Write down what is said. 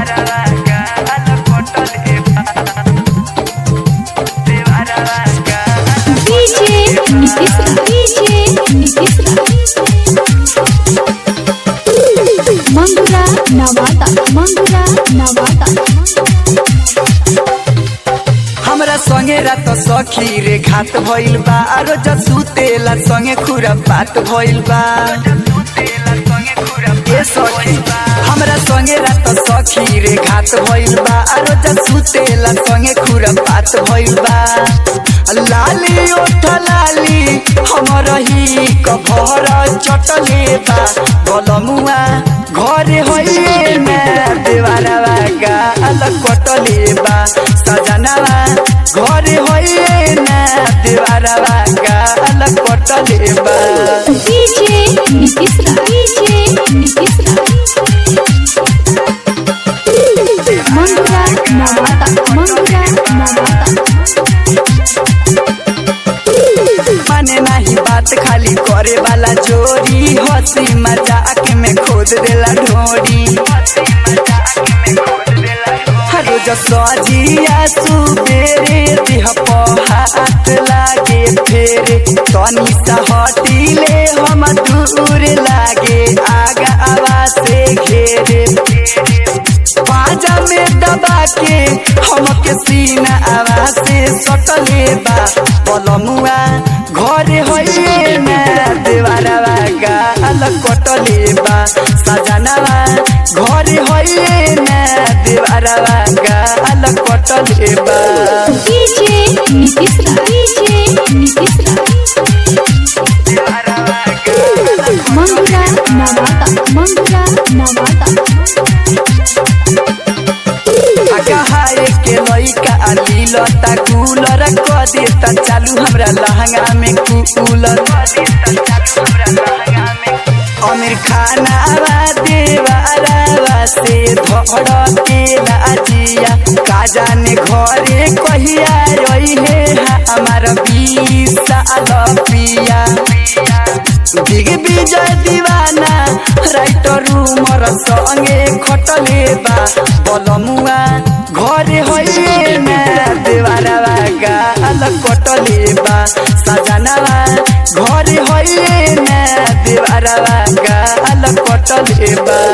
DJ Nitish DJ Nitish Mangura Nawata Mangura Nawata हमरा संगे रात सखी रे घात भइल बा आरो जसुतेला संगे खुरा बात भइल बा ए सखी हमरा संगे रात सखी रे घात भइल बा आरो जसुतेला संगे खुरा बात भइल बा लाली ओठ लाली हमर ही कभर चटले बा बलमुआ घरे होइए ना देवारा गाल कटले बा सजनावा घरे होइए ना देवारा गाल कटले बा डीजे नीतीश डीजे नीतीश मंगुरा नवाता मंगुरा नवाता माने नहीं बात खाली करे वाला जोरी हंसी मजाक में खोद देला ढोरी रोज सजिया सुबेरे देह पर हाथ लागे फेरे तनी सा हटिले हम दूर लागे आगा आवाज से घेरे पाजा में दबा के हमके सीना आवाज से सटले बा पलमुआ घरे होइए ना देवारा गाल कटले बा सजनावा घरे होइए ना देवारा गाल कटले बा डीजे नीतीश डीजे नीतीश मंगुरा नवाता मंगुरा नवाता कहाए के लइका लीलता कूलर क देता चालू हमरा लहंगा में कूलर अमीर खाना देवारा से धड़ के लाजिया का जाने घरे कहिया रही है हमार बीस साल पिया बिग विजय दीवाना राइटर रूमर संगे खटले बा बलमुआ घरे होइए ना देवारा गाल कटले बा सजनावा घरे होइए ना देवारा गाल कटले बा